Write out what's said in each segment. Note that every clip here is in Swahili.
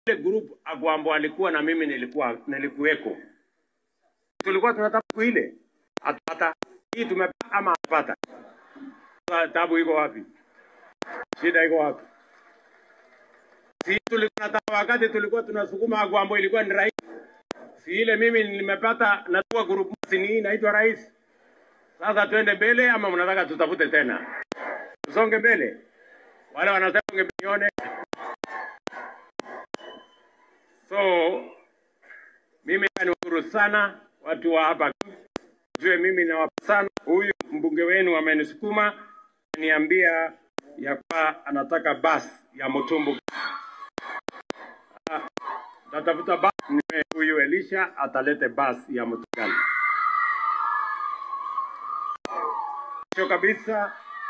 ile group Agwambo alikuwa na mimi nilikuwa nilikuweko, tulikuwa tunataka siku ile atapata hii tumepata ama atapata. Sasa Tabu iko wapi? Shida iko wapi? Si tulikuwa tunataka wakati tulikuwa tunasukuma Agwambo ilikuwa ni rais, si ile mimi nimepata natua group si ni hii inaitwa rais. Sasa twende mbele ama mnataka tutafute tena? Tusonge mbele. Wale wanasema ungenione. So mimi niwashukuru sana watu wa hapa, jue mimi nawapa sana. Huyu mbunge wenu amenisukuma niambia ya kwa anataka basi ya Mutumbu. Ah, Natafuta basi, nime- huyu Elisha atalete basi ya Mutugali. Mwisho kabisa,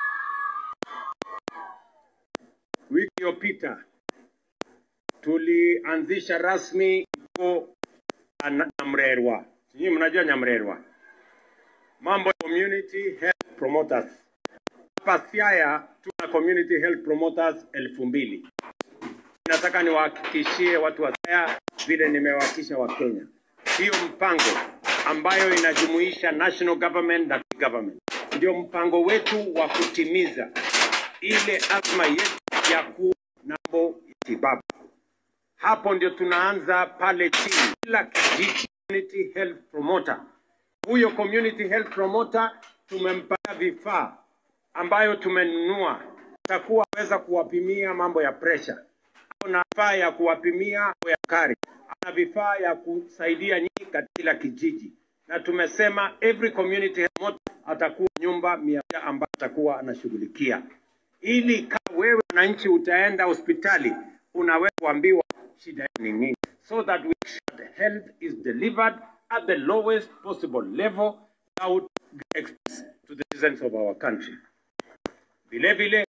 wiki iliyopita tulianzisha rasmi kituo cha Na- Nyamrerwa. Sijui mnajua Nyamrerwa, mambo ya community health promoters. Hapa Siaya tuna community health promoters elfu mbili. Nataka niwahakikishie watu wa Siaya vile nimewahakikisha wa Kenya, hiyo mpango ambayo inajumuisha national government na state government ndio mpango wetu wa kutimiza ile azma yetu ya kuwa na mambo ya tibabu. Hapo ndio tunaanza pale chini, kila kijiji community health promoter. Huyo community health promoter tumempata vifaa ambayo tumenunua, takuwa weza kuwapimia mambo ya pressure, ana vifaa ya kuwapimia mambo ya sukari, ana vifaa ya kusaidia nyinyi katika kila kijiji, na tumesema every community health promoter atakuwa nyumba mia moja ambayo atakuwa anashughulikia ili kama wewe mwananchi utaenda hospitali unaweza kuambiwa shida ni nini, so that we sure the health is delivered at the lowest possible level without expense to the citizens of our country. Vile vile